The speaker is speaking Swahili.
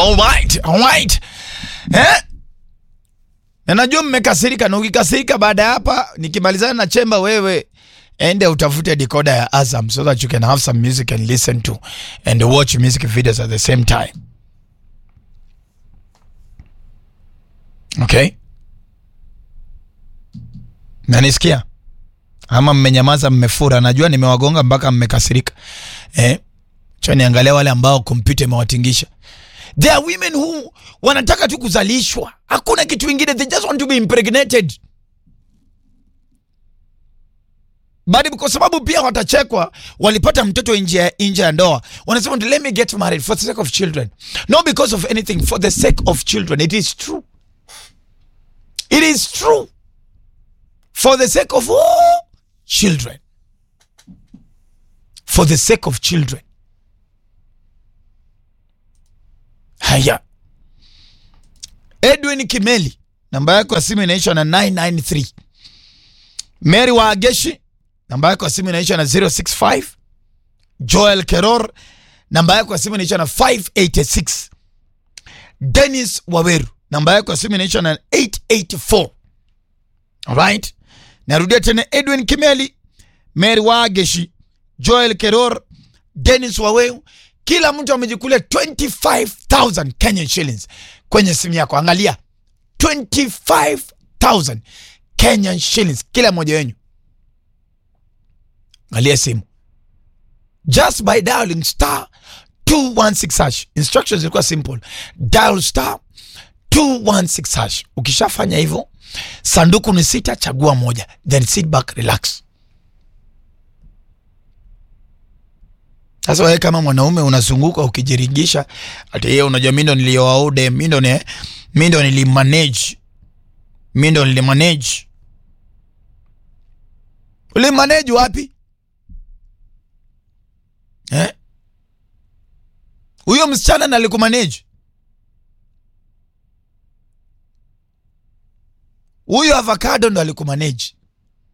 Alright, alright. Eh? Na najua mmekasirika na ukikasirika baada ya hapa nikimalizana na chemba wewe ende utafute decoder ya Azam so that you can have some music and listen to and watch music videos at the same time. Okay? Nanisikia? Ama mmenyamaza mmefura, najua nimewagonga mpaka mmekasirika. Eh? Cha niangalia wale ambao kompyuta imewatingisha. There are women who wanataka tu kuzalishwa, hakuna kitu kingine, they just want to be impregnated. But kwa sababu pia watachekwa, walipata mtoto nje nje ya ndoa, wanasema let me get married for the sake of children, not because of anything, for the sake of children. It is true, it is true, for the sake of all children, for the sake of children. Haya, Edwin Kimeli, namba yako ya simu inaisha na 993. Mary Waageshi, namba yako ya simu inaisha na 065. Joel Keror, namba yako ya simu inaisha na 586. Dennis Waweru, namba yako ya simu inaisha na 884. Alright, narudia tena, Edwin Kimeli, Mary Waageshi, Joel Keror, Dennis Waweru kila mtu amejikulia 25000 Kenyan shillings kwenye simu yako. Angalia 25000 Kenyan shillings kila mmoja wenyu. Angalia simu just by dialing star 216 hash. Instructions zilikuwa simple, dial star 216 hash. Ukishafanya hivyo, sanduku ni sita, chagua moja, then sit back, relax. Sasa wewe kama mwanaume unazunguka ukijiringisha, ati yeye unajua mimi ndo nilioaude, mimi ndo ni mimi ndo nilimanage. Mimi ndo nilimanage. Ulimanage wapi? Eh? Huyo msichana na alikumanage. Huyo avocado ndo alikumanage.